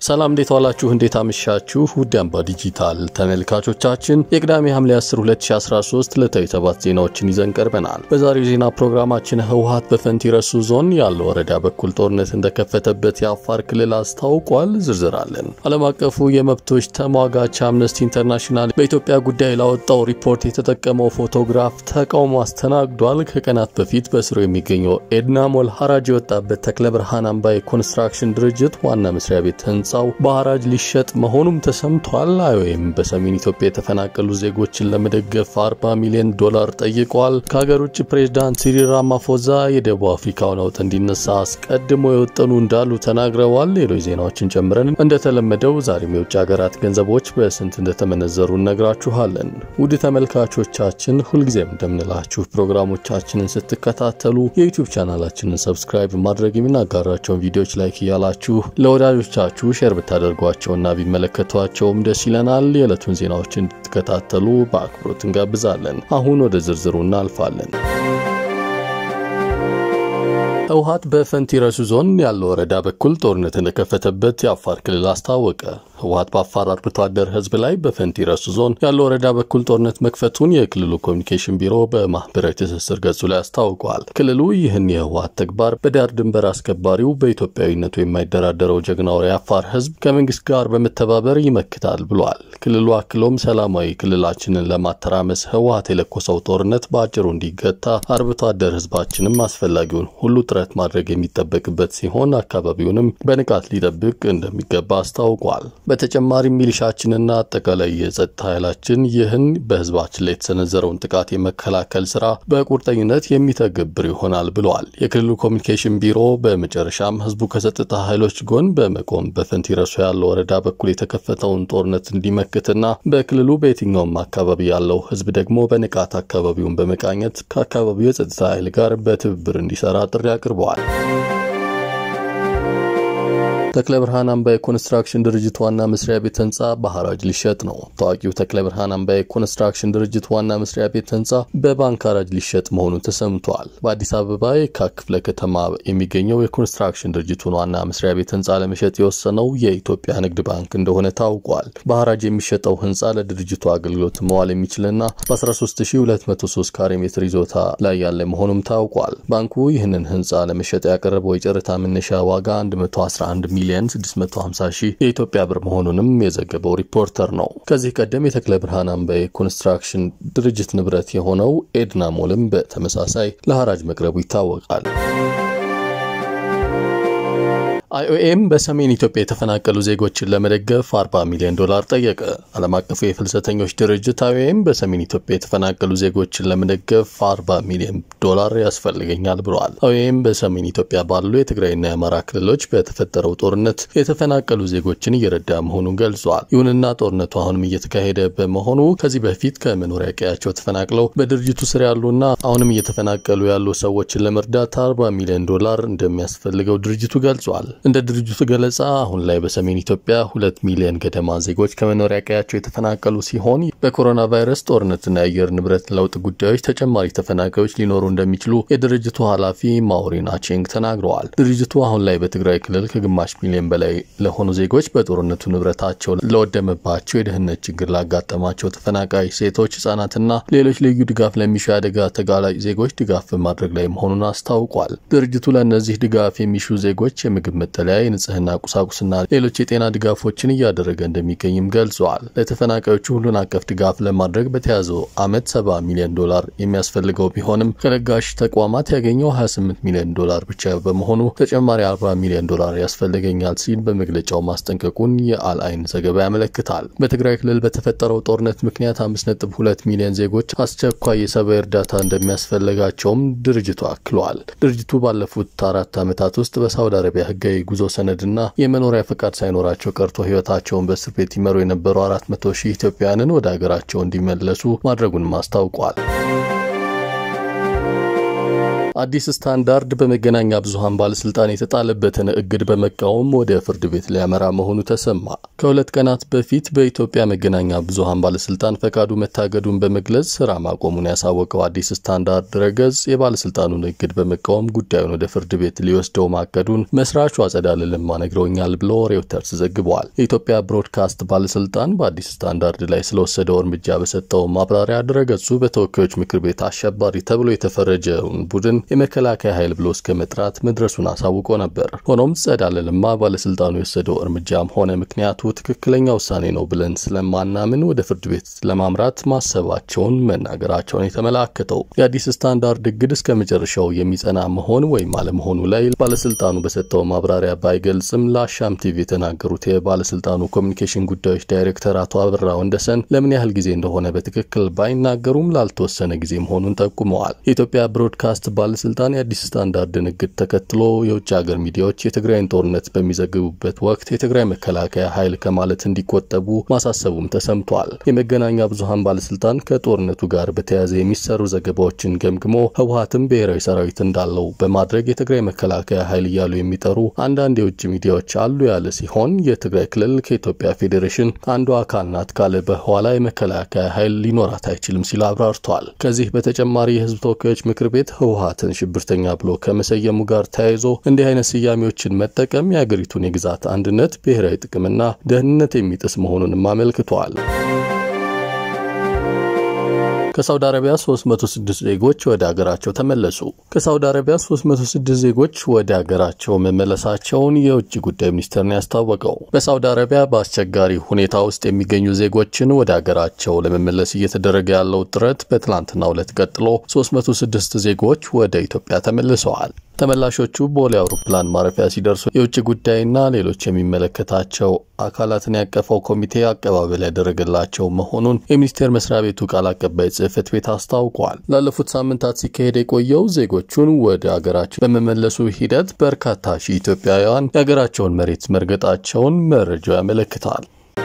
ሰላም እንዴት ዋላችሁ? እንዴት አመሻችሁ? ውድ አምባ ዲጂታል ተመልካቾቻችን የቅዳሜ ሐምሌ 10 2013 ዕለታዊ ሰባት ዜናዎችን ይዘን ቀርበናል። በዛሬው ዜና ፕሮግራማችን ህወሓት በፈንቲ ረሱ ዞን ያለው ወረዳ በኩል ጦርነት እንደከፈተበት የአፋር ክልል አስታውቋል። ዝርዝር አለን። ዓለም አቀፉ የመብቶች ተሟጋች አምነስቲ ኢንተርናሽናል በኢትዮጵያ ጉዳይ ላወጣው ሪፖርት የተጠቀመው ፎቶግራፍ ተቃውሞ አስተናግዷል። ከቀናት በፊት በስሩ የሚገኘው ኤድና ሞል ሐራጅ የወጣበት ተክለ ብርሃን አምባ የኮንስትራክሽን ድርጅት ዋና መስሪያ ቤት ህንፃው በሐራጅ ሊሸጥ መሆኑም ተሰምቷል። አይኦኤም በሰሜን ኢትዮጵያ የተፈናቀሉ ዜጎችን ለመደገፍ 40 ሚሊዮን ዶላር ጠይቋል። ከሀገር ውጭ ፕሬዝዳንት ሲሪል ራማፎዛ የደቡብ አፍሪካው ለውጥ እንዲነሳ አስቀድሞ የወጠኑ እንዳሉ ተናግረዋል። ሌሎች ዜናዎችን ጨምረን እንደተለመደው ዛሬም የውጭ ሀገራት ገንዘቦች በስንት እንደተመነዘሩ እነግራችኋለን። ውድ ተመልካቾቻችን ሁልጊዜም እንደምንላችሁ ፕሮግራሞቻችንን ስትከታተሉ የዩቲዩብ ቻናላችንን ሰብስክራይብ ማድረግ የምናጋራቸውን ቪዲዮዎች ላይክ እያላችሁ ለወዳጆቻችሁ ሼር ብታደርጓቸውና ቢመለከቷቸውም ደስ ይለናል። የዕለቱን ዜናዎች እንድትከታተሉ በአክብሮት እንጋብዛለን። አሁን ወደ ዝርዝሩ እናልፋለን። ህወሓት በፈንቲ ረሱ ዞን ያለው ወረዳ በኩል ጦርነት እንደከፈተበት የአፋር ክልል አስታወቀ። ህወሓት በአፋር አርብቶ አደር ህዝብ ላይ በፈንቲ ረሱ ዞን ያለው ወረዳ በኩል ጦርነት መክፈቱን የክልሉ ኮሚኒኬሽን ቢሮ በማህበራዊ ትስስር ገጹ ላይ አስታውቋል። ክልሉ ይህን የህወሓት ተግባር በዳር ድንበር አስከባሪው በኢትዮጵያዊነቱ የማይደራደረው ጀግናው የአፋር ህዝብ ከመንግስት ጋር በመተባበር ይመክታል ብሏል። ክልሉ አክሎም ሰላማዊ ክልላችንን ለማተራመስ ህወሓት የለኮሰው ጦርነት በአጭሩ እንዲገታ አርብቶ አደር ህዝባችንም አስፈላጊውን ሁሉ ጥረት ማድረግ የሚጠበቅበት ሲሆን አካባቢውንም በንቃት ሊጠብቅ እንደሚገባ አስታውቋል። በተጨማሪም ሚሊሻችንና አጠቃላይ የጸጥታ ኃይላችን ይህን በህዝባችን ላይ የተሰነዘረውን ጥቃት የመከላከል ስራ በቁርጠኝነት የሚተገብር ይሆናል ብለዋል። የክልሉ ኮሚኒኬሽን ቢሮ በመጨረሻም ህዝቡ ከጸጥታ ኃይሎች ጎን በመቆም በፈንቲ ረሱ ያለው ወረዳ በኩል የተከፈተውን ጦርነት እንዲመክትና በክልሉ በየትኛውም አካባቢ ያለው ህዝብ ደግሞ በንቃት አካባቢውን በመቃኘት ከአካባቢው የጸጥታ ኃይል ጋር በትብብር እንዲሰራ ጥሪ አቅርበዋል። ተክለ ብርሃን አምባ የኮንስትራክሽን ድርጅት ዋና መስሪያ ቤት ህንፃ በሐራጅ ሊሸጥ ነው። ታዋቂው ተክለ ብርሃን አምባ የኮንስትራክሽን ድርጅት ዋና መስሪያ ቤት ህንፃ በባንክ ሐራጅ ሊሸጥ መሆኑ ተሰምቷል። በአዲስ አበባ የካ ክፍለ ከተማ የሚገኘው የኮንስትራክሽን ድርጅቱን ዋና መስሪያ ቤት ህንፃ ለመሸጥ የወሰነው የኢትዮጵያ ንግድ ባንክ እንደሆነ ታውቋል። በሐራጅ የሚሸጠው ህንፃ ለድርጅቱ አገልግሎት መዋል የሚችልና በ13203 ካሬ ሜትር ይዞታ ላይ ያለ መሆኑም ታውቋል። ባንኩ ይህንን ህንፃ ለመሸጥ ያቀረበው የጨረታ መነሻ ዋጋ 111 ሚሊዮን 650 ሺህ የኢትዮጵያ ብር መሆኑንም የዘገበው ሪፖርተር ነው። ከዚህ ቀደም የተክለ ብርሃን አምባ የኮንስትራክሽን ድርጅት ንብረት የሆነው ኤድና ሞልም በተመሳሳይ ለሐራጅ መቅረቡ ይታወቃል። አይኦኤም በሰሜን ኢትዮጵያ የተፈናቀሉ ዜጎችን ለመደገፍ 40 ሚሊዮን ዶላር ጠየቀ። ዓለም አቀፉ የፍልሰተኞች ድርጅት አይኦኤም በሰሜን ኢትዮጵያ የተፈናቀሉ ዜጎችን ለመደገፍ 40 ሚሊዮን ዶላር ያስፈልገኛል ብለዋል። አይኦኤም በሰሜን ኢትዮጵያ ባሉ የትግራይና የአማራ ክልሎች በተፈጠረው ጦርነት የተፈናቀሉ ዜጎችን እየረዳ መሆኑን ገልጿል። ይሁንና ጦርነቱ አሁንም እየተካሄደ በመሆኑ ከዚህ በፊት ከመኖሪያ ቀያቸው ተፈናቅለው በድርጅቱ ስር ያሉና አሁንም እየተፈናቀሉ ያሉ ሰዎችን ለመርዳት 40 ሚሊዮን ዶላር እንደሚያስፈልገው ድርጅቱ ገልጿል። እንደ ድርጅቱ ገለጻ አሁን ላይ በሰሜን ኢትዮጵያ ሁለት ሚሊዮን ገደማ ዜጎች ከመኖሪያ ቀያቸው የተፈናቀሉ ሲሆን በኮሮና ቫይረስ ጦርነትና የአየር ንብረት ለውጥ ጉዳዮች ተጨማሪ ተፈናቃዮች ሊኖሩ እንደሚችሉ የድርጅቱ ኃላፊ ማውሪን አቼንግ ተናግረዋል። ድርጅቱ አሁን ላይ በትግራይ ክልል ከግማሽ ሚሊዮን በላይ ለሆኑ ዜጎች በጦርነቱ ንብረታቸው ለወደመባቸው፣ የደህንነት ችግር ላጋጠማቸው ተፈናቃይ ሴቶች፣ ህጻናትና ሌሎች ልዩ ድጋፍ ለሚሹ አደጋ ተጋላጭ ዜጎች ድጋፍ በማድረግ ላይ መሆኑን አስታውቋል። ድርጅቱ ለእነዚህ ድጋፍ የሚሹ ዜጎች የምግብ መጠለያ፣ የንጽህና ቁሳቁስና ሌሎች የጤና ድጋፎችን እያደረገ እንደሚገኝም ገልጸዋል። ለተፈናቃዮቹ ሁሉን አቀፍ ድጋፍ ለማድረግ በተያዘው ዓመት 70 ሚሊዮን ዶላር የሚያስፈልገው ቢሆንም ከለጋሽ ተቋማት ያገኘው 28 ሚሊዮን ዶላር ብቻ በመሆኑ ተጨማሪ 40 ሚሊዮን ዶላር ያስፈልገኛል ሲል በመግለጫው ማስጠንቀቁን የአልአይን ዘገባ ያመለክታል። በትግራይ ክልል በተፈጠረው ጦርነት ምክንያት 5.2 ሚሊዮን ዜጎች አስቸኳይ የሰብአዊ እርዳታ እንደሚያስፈልጋቸውም ድርጅቱ አክሏል። ድርጅቱ ባለፉት አራት ዓመታት ውስጥ በሳውዲ አረቢያ ህጋዊ ጉዞ ሰነድና የመኖሪያ ፈቃድ ሳይኖራቸው ቀርቶ ህይወታቸውን በእስር ቤት ይመሩ የነበሩ 400 ሺህ ኢትዮጵያውያንን ወደ ሀገራቸው እንዲመለሱ ማድረጉንም አስታውቋል። አዲስ ስታንዳርድ በመገናኛ ብዙኃን ባለስልጣን የተጣለበትን እግድ በመቃወም ወደ ፍርድ ቤት ሊያመራ መሆኑ ተሰማ። ከሁለት ቀናት በፊት በኢትዮጵያ መገናኛ ብዙኃን ባለስልጣን ፈቃዱ መታገዱን በመግለጽ ስራ ማቆሙን ያሳወቀው አዲስ ስታንዳርድ ድረገጽ የባለስልጣኑን እግድ በመቃወም ጉዳዩን ወደ ፍርድ ቤት ሊወስደው ማቀዱን መስራቹ አጸዳለ ለማ ነግረውኛል ብሎ ሬውተርስ ዘግቧል። የኢትዮጵያ ብሮድካስት ባለስልጣን በአዲስ ስታንዳርድ ላይ ስለወሰደው እርምጃ በሰጠው ማብራሪያ ድረገጹ በተወካዮች ምክር ቤት አሸባሪ ተብሎ የተፈረጀውን ቡድን የመከላከያ ኃይል ብሎ እስከ መጥራት መድረሱን አሳውቆ ነበር። ሆኖም ጸዳለ ለማ ባለስልጣኑ የወሰደው እርምጃም ሆነ ምክንያቱ ትክክለኛ ውሳኔ ነው ብለን ስለማናምን ወደ ፍርድ ቤት ለማምራት ማሰባቸውን መናገራቸውን የተመላከተው የአዲስ ስታንዳርድ እግድ እስከ መጨረሻው የሚጸና መሆን ወይም አለመሆኑ ላይ ባለስልጣኑ በሰጠው ማብራሪያ ባይገልጽም ለአሻም ቲቪ የተናገሩት የባለስልጣኑ ኮሚኒኬሽን ጉዳዮች ዳይሬክተር አቶ አበራ ወንደሰን ለምን ያህል ጊዜ እንደሆነ በትክክል ባይናገሩም ላልተወሰነ ጊዜ መሆኑን ጠቁመዋል። የኢትዮጵያ ብሮድካስት ባለስልጣን የአዲስ ስታንዳርድን እግድ ተከትሎ የውጭ ሀገር ሚዲያዎች የትግራይን ጦርነት በሚዘግቡበት ወቅት የትግራይ መከላከያ ኃይል ከማለት እንዲቆጠቡ ማሳሰቡም ተሰምቷል። የመገናኛ ብዙኃን ባለስልጣን ከጦርነቱ ጋር በተያያዘ የሚሰሩ ዘገባዎችን ገምግሞ ህወሀትም ብሔራዊ ሰራዊት እንዳለው በማድረግ የትግራይ መከላከያ ኃይል እያሉ የሚጠሩ አንዳንድ የውጭ ሚዲያዎች አሉ ያለ ሲሆን የትግራይ ክልል ከኢትዮጵያ ፌዴሬሽን አንዱ አካል ናት ካለ በኋላ የመከላከያ ኃይል ሊኖራት አይችልም ሲል አብራርቷል። ከዚህ በተጨማሪ የህዝብ ተወካዮች ምክር ቤት ህወሀትን ሽብርተኛ ብሎ ከመሰየሙ ጋር ተያይዞ እንዲህ አይነት ስያሜዎችን መጠቀም የአገሪቱን የግዛት አንድነት፣ ብሔራዊ ጥቅምና ደህንነት የሚጥስ መሆኑንም አመልክቷል። ከሳውዲ አረቢያ 306 ዜጎች ወደ አገራቸው ተመለሱ። ከሳውዲ አረቢያ 306 ዜጎች ወደ አገራቸው መመለሳቸውን የውጭ ጉዳይ ሚኒስቴር ነው ያስታወቀው። በሳውዲ አረቢያ በአስቸጋሪ ሁኔታ ውስጥ የሚገኙ ዜጎችን ወደ አገራቸው ለመመለስ እየተደረገ ያለው ጥረት በትላንትናው ዕለት ቀጥሎ 306 ዜጎች ወደ ኢትዮጵያ ተመልሰዋል። ተመላሾቹ ቦሌ አውሮፕላን ማረፊያ ሲደርሱ የውጭ ጉዳይና ሌሎች የሚመለከታቸው አካላትን ያቀፈው ኮሚቴ አቀባበል ያደረገላቸው መሆኑን የሚኒስቴር መስሪያ ቤቱ ቃል አቀባይ ጽሕፈት ቤት አስታውቋል። ላለፉት ሳምንታት ሲካሄድ የቆየው ዜጎቹን ወደ አገራቸው በመመለሱ ሂደት በርካታ ሺህ ኢትዮጵያውያን የአገራቸውን መሬት መርገጣቸውን መረጃው ያመለክታል።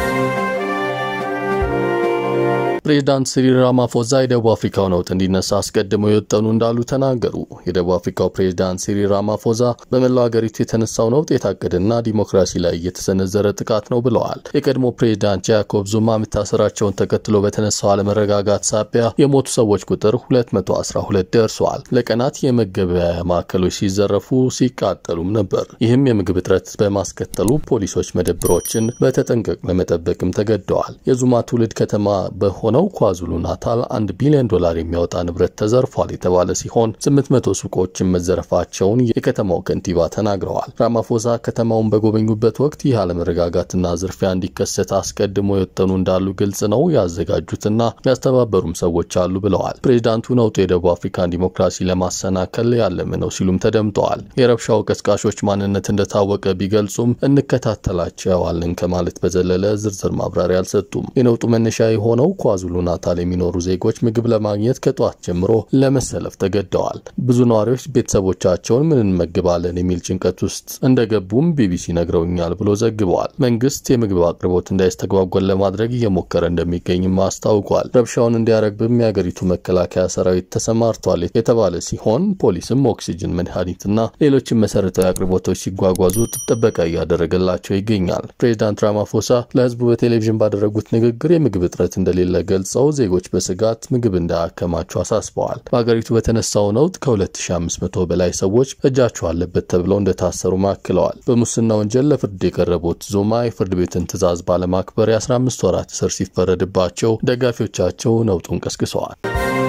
ፕሬዚዳንት ሲሪል ራማፎዛ የደቡብ አፍሪካው ነውጥ እንዲነሳ አስቀድመው የወጠኑ እንዳሉ ተናገሩ። የደቡብ አፍሪካው ፕሬዚዳንት ሲሪል ራማፎዛ በመላው ሀገሪቱ የተነሳው ነውጥ የታቀደና ዲሞክራሲ ላይ የተሰነዘረ ጥቃት ነው ብለዋል። የቀድሞ ፕሬዚዳንት ጃኮብ ዙማ መታሰራቸውን ተከትሎ በተነሳው አለመረጋጋት ሳቢያ የሞቱ ሰዎች ቁጥር 212 ደርሰዋል። ለቀናት የመገበያያ ማዕከሎች ሲዘረፉ ሲቃጠሉም ነበር። ይህም የምግብ እጥረት በማስከተሉ ፖሊሶች መደብሮችን በተጠንቀቅ ለመጠበቅም ተገደዋል። የዙማ ትውልድ ከተማ በሆነ ነው ኳዙሉ ናታል አንድ ቢሊዮን ዶላር የሚያወጣ ንብረት ተዘርፏል የተባለ ሲሆን 800 ሱቆችን መዘረፋቸውን የከተማው ከንቲባ ተናግረዋል። ራማፎዛ ከተማውን በጎበኙበት ወቅት ይህ አለመረጋጋትና ዝርፊያ እንዲከሰት አስቀድሞ የወጠኑ እንዳሉ ግልጽ ነው፣ ያዘጋጁትና ያስተባበሩም ሰዎች አሉ ብለዋል። ፕሬዚዳንቱ ነውጡ የደቡብ አፍሪካን ዲሞክራሲ ለማሰናከል ያለመ ነው ሲሉም ተደምጠዋል። የረብሻው ቀስቃሾች ማንነት እንደታወቀ ቢገልጹም እንከታተላቸዋለን ከማለት በዘለለ ዝርዝር ማብራሪያ አልሰጡም። የነውጡ መነሻ የሆነው ኳዙሉ ናታል የሚኖሩ ዜጎች ምግብ ለማግኘት ከጠዋት ጀምሮ ለመሰለፍ ተገደዋል። ብዙ ነዋሪዎች ቤተሰቦቻቸውን ምን እንመግባለን የሚል ጭንቀት ውስጥ እንደገቡም ቢቢሲ ነግረውኛል ብሎ ዘግበዋል። መንግስት የምግብ አቅርቦት እንዳይስተጓጎል ለማድረግ እየሞከረ እንደሚገኝም አስታውቋል። ረብሻውን እንዲያረግብም የአገሪቱ መከላከያ ሰራዊት ተሰማርቷል የተባለ ሲሆን ፖሊስም ኦክሲጅን፣ መድኃኒትና ሌሎችም መሰረታዊ አቅርቦቶች ሲጓጓዙ ጥበቃ እያደረገላቸው ይገኛል። ፕሬዚዳንት ራማፎሳ ለህዝቡ በቴሌቪዥን ባደረጉት ንግግር የምግብ እጥረት እንደሌለ ገልጸው ዜጎች በስጋት ምግብ እንዳያከማቸው አሳስበዋል። በሀገሪቱ በተነሳው ነውጥ ከ2500 በላይ ሰዎች እጃቸው አለበት ተብለው እንደታሰሩ ማክለዋል። በሙስና ወንጀል ለፍርድ የቀረቡት ዙማ የፍርድ ቤትን ትዕዛዝ ባለማክበር የ15 ወራት እስር ሲፈረድባቸው ደጋፊዎቻቸው ነውጡን ቀስቅሰዋል።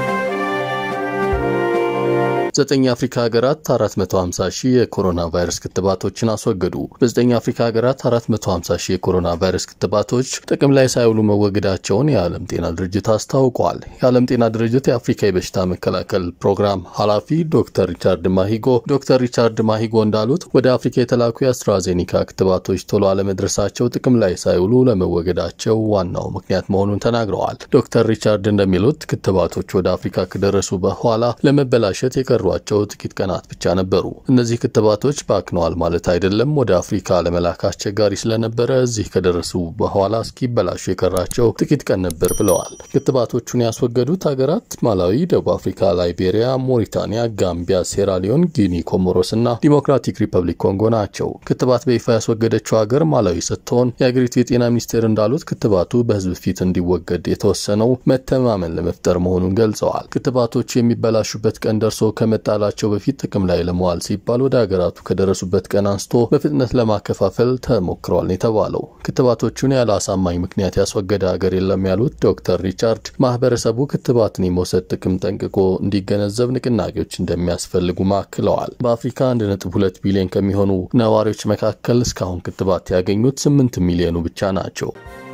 ዘጠኝ የአፍሪካ ሀገራት 450 ሺህ የኮሮና ቫይረስ ክትባቶችን አስወገዱ። በዘጠኝ የአፍሪካ ሀገራት 450 ሺህ የኮሮና ቫይረስ ክትባቶች ጥቅም ላይ ሳይውሉ መወገዳቸውን የዓለም ጤና ድርጅት አስታውቋል። የዓለም ጤና ድርጅት የአፍሪካ የበሽታ መከላከል ፕሮግራም ኃላፊ ዶክተር ሪቻርድ ማሂጎ ዶክተር ሪቻርድ ማሂጎ እንዳሉት ወደ አፍሪካ የተላኩ የአስትራዜኒካ ክትባቶች ቶሎ አለመድረሳቸው ጥቅም ላይ ሳይውሉ ለመወገዳቸው ዋናው ምክንያት መሆኑን ተናግረዋል። ዶክተር ሪቻርድ እንደሚሉት ክትባቶች ወደ አፍሪካ ከደረሱ በኋላ ለመበላሸት የቀረ የቀሯቸው ጥቂት ቀናት ብቻ ነበሩ። እነዚህ ክትባቶች ባክነዋል ማለት አይደለም። ወደ አፍሪካ ለመላክ አስቸጋሪ ስለነበረ እዚህ ከደረሱ በኋላ እስኪበላሹ የቀራቸው ጥቂት ቀን ነበር ብለዋል። ክትባቶቹን ያስወገዱት ሀገራት ማላዊ፣ ደቡብ አፍሪካ፣ ላይቤሪያ፣ ሞሪታኒያ፣ ጋምቢያ፣ ሴራሊዮን፣ ጊኒ፣ ኮሞሮስ እና ዲሞክራቲክ ሪፐብሊክ ኮንጎ ናቸው። ክትባት በይፋ ያስወገደችው ሀገር ማላዊ ስትሆን የአገሪቱ የጤና ሚኒስቴር እንዳሉት ክትባቱ በሕዝብ ፊት እንዲወገድ የተወሰነው መተማመን ለመፍጠር መሆኑን ገልጸዋል። ክትባቶቹ የሚበላሹበት ቀን ደርሶ ከመጣላቸው በፊት ጥቅም ላይ ለመዋል ሲባል ወደ ሀገራቱ ከደረሱበት ቀን አንስቶ በፍጥነት ለማከፋፈል ተሞክሯል የተባለው ክትባቶቹን ያለ አሳማኝ ምክንያት ያስወገደ ሀገር የለም ያሉት ዶክተር ሪቻርድ ማህበረሰቡ ክትባትን የመውሰድ ጥቅም ጠንቅቆ እንዲገነዘብ ንቅናቄዎች እንደሚያስፈልጉ ማክለዋል። በአፍሪካ 1.2 ቢሊዮን ከሚሆኑ ነዋሪዎች መካከል እስካሁን ክትባት ያገኙት 8 ሚሊዮኑ ብቻ ናቸው።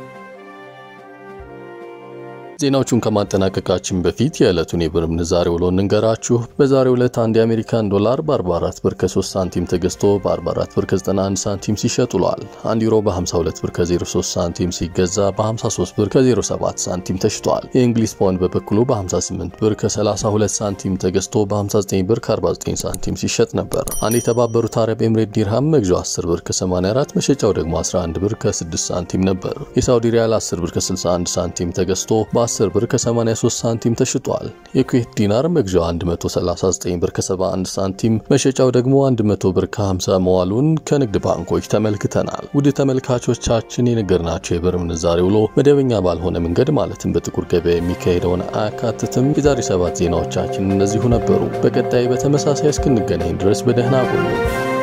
ዜናዎቹን ከማጠናቀቃችን በፊት የዕለቱን የብር ምንዛሬ ውሎ እንንገራችሁ። በዛሬው ዕለት አንድ የአሜሪካን ዶላር በ44 ብር ከ3 ሳንቲም ተገዝቶ በ44 ብር ከ91 ሳንቲም ሲሸጥ ውሏል። አንድ ዩሮ በ52 ብር ከ03 ሳንቲም ሲገዛ በ53 ብር ከ07 ሳንቲም ተሽጧል። የእንግሊዝ ፓውንድ በበኩሉ በ58 ብር ከ32 ሳንቲም ተገዝቶ በ59 ብር ከ49 ሳንቲም ሲሸጥ ነበር። አንድ የተባበሩት አረብ ኤምሬት ዲርሃም መግዣው 10 ብር ከ84 መሸጫው ደግሞ 11 ብር ከ6 ሳንቲም ነበር። የሳውዲ ሪያል 10 ብር ከ61 ሳንቲም ተገዝቶ በ10 ብር ከ83 ሳንቲም ተሽጧል። የኩዌት ዲናር መግዣው 139 ብር ከ71 ሳንቲም መሸጫው ደግሞ 100 ብር ከ50 መዋሉን ከንግድ ባንኮች ተመልክተናል። ውድ ተመልካቾቻችን የነገርናቸው የብር ምንዛሬ ውሎ መደበኛ ባልሆነ መንገድ ማለትም በጥቁር ገበያ የሚካሄደውን አያካትትም። የዛሬ ሰባት ዜናዎቻችን እነዚሁ ነበሩ። በቀጣይ በተመሳሳይ እስክንገናኝ ድረስ በደህና ቆዩ።